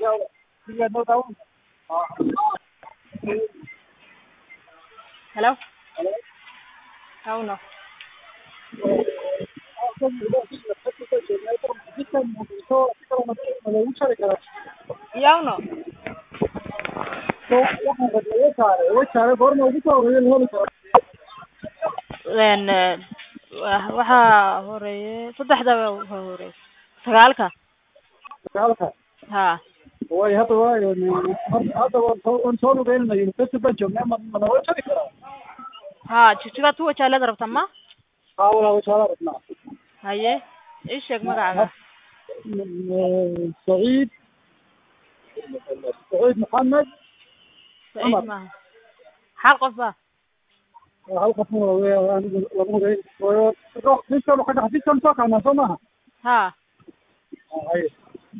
Hello? అవును yawno n wa- waxaa horeeye saddexda waa horeeye sagaalka ha way hadda waayo hadda waan soo waan soo lugeynana university baan joognaa ma ma nala jari karaa ha jijigaad ku wajaalada rabta ma haa walaa wajaala rabnaa haye ii sheeg magacaaga saciid saciid maxamed saciid maaha xal qof ba hal qof anigu lama hugeyn xafiiskan ka xafiiskan soo kahnaa soo maaha ha haye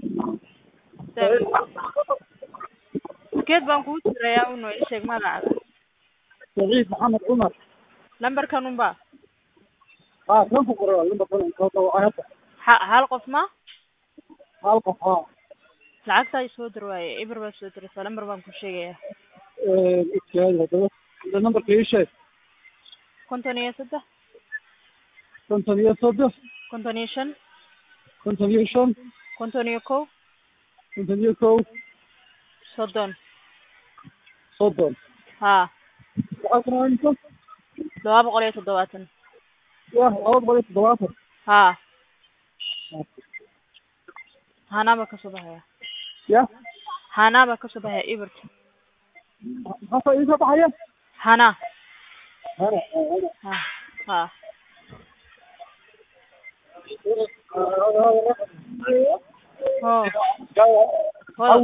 geed baan kugu jirayaa uno ii sheeg magacaaga saciid maxamed cumar lambarkan unba haa kan ku qora lambarkan hadda hadda ha hal qof ma hal qof haa lacagtaa isoo dir waaye ibir baa soo diraysaa lambar baan ku sheegaya iskaadi haddaba hadda nambarka ii sheeg konton iyo saddex konton iyo saddex konton iyo shan konton iyo shan konton iyo kow konton iyo kow soddon soddon ha waxaa kuna imisa laba boqol iyo toddobaatan yah laba boqol iyo toddobaatan ha hanaaba kasoo baxaya ya hanaaba kasoo baxaya ibirka maxaa iisoo baxaya hana hana hana ha ha ho ho